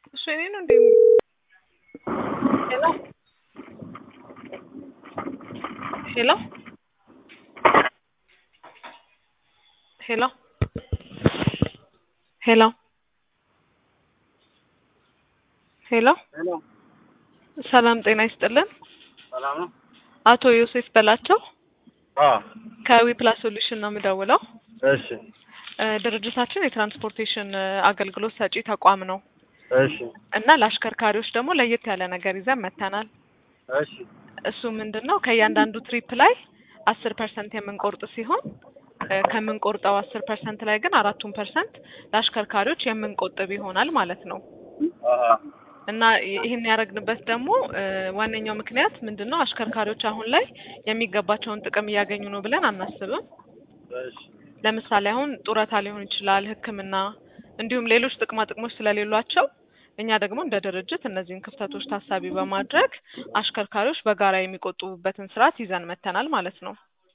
እሱ የኔ ነው እንዴ? ሄሎ ሄሎ ሄሎ ሄሎ ሄሎ ሄሎ ሰላም ጤና ይስጥልን። ሰላም ነው? አቶ ዮሴፍ በላቸው አዎ ከዊፕላስ ሶሉሽን ነው የምደውለው። እሺ እ ድርጅታችን የትራንስፖርቴሽን እ አገልግሎት ሰጪ ተቋም ነው እሺ እና ለአሽከርካሪዎች ደግሞ ለየት ያለ ነገር ይዘን መጥተናል። እሺ እሱ ምንድን ነው ከእያንዳንዱ ትሪፕ ላይ አስር ፐርሰንት የምንቆርጥ ሲሆን እ ከምንቆርጠው አስር ፐርሰንት ላይ ግን አራቱን ፐርሰንት ለአሽከርካሪዎች የምንቆጥብ ይሆናል ማለት ነው። አሀ እና ይ- ይህን ያደረግንበት ደግሞ እ ዋነኛው ምክንያት ምንድን ነው አሽከርካሪዎች አሁን ላይ የሚገባቸውን ጥቅም እያገኙ ነው ብለን አናስብም። እሺ ለምሳሌ አሁን ጡረታ ሊሆን ይችላል፣ ሕክምና እንዲሁም ሌሎች ጥቅማ ጥቅሞች ስለሌሏቸው እኛ ደግሞ እንደ ድርጅት እነዚህን ክፍተቶች ታሳቢ በማድረግ አሽከርካሪዎች በጋራ የሚቆጥቡበትን ስርዓት ይዘን መጥተናል ማለት ነው።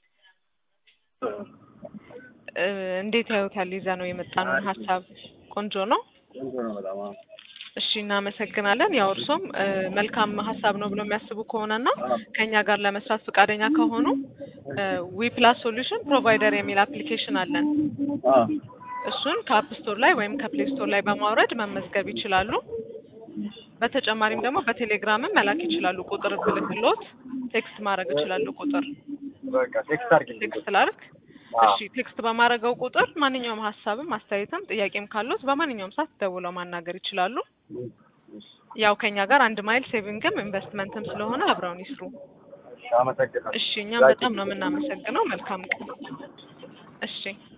እ እንዴት ያዩታል? ይዘ ነው የመጣነውን ሀሳብ ቆንጆ ነው። ቆንጆ ነው በጣም አዎ። እሺ እናመሰግናለን። ያው እርሶም እ መልካም ሀሳብ ነው ብሎ የሚያስቡ ከሆነና ከኛ ጋር ለመስራት ፈቃደኛ ከሆኑ ዊ ፕላስ ሶሉሽን ፕሮቫይደር የሚል አፕሊኬሽን አለን። አዎ እሱን ከአፕ ስቶር ላይ ወይም ከፕሌይ ስቶር ላይ በማውረድ መመዝገብ ይችላሉ። በተጨማሪም ደግሞ በቴሌግራምም መላክ ይችላሉ። ቁጥር ብልክሎት ቴክስት ማድረግ ይችላሉ። ቁጥር በቃ ቴክስት አድርጊልኝ። ቴክስት ላርግ። አዎ እሺ ቴክስት በማድረገው ቁጥር ማንኛውም ሀሳብም አስተያየትም ጥያቄም ካሉት በማንኛውም ሰዓት ደውለው ማናገር ይችላሉ። እሺ ያው ከኛ ጋር አንድ ማይል ሴቪንግም ኢንቨስትመንትም ስለሆነ አብረውን ይስሩ። እሺ አመሰግናለሁ። እሺ እኛም በጣም ነው የምናመሰግነው። መልካም ቀን። እሺ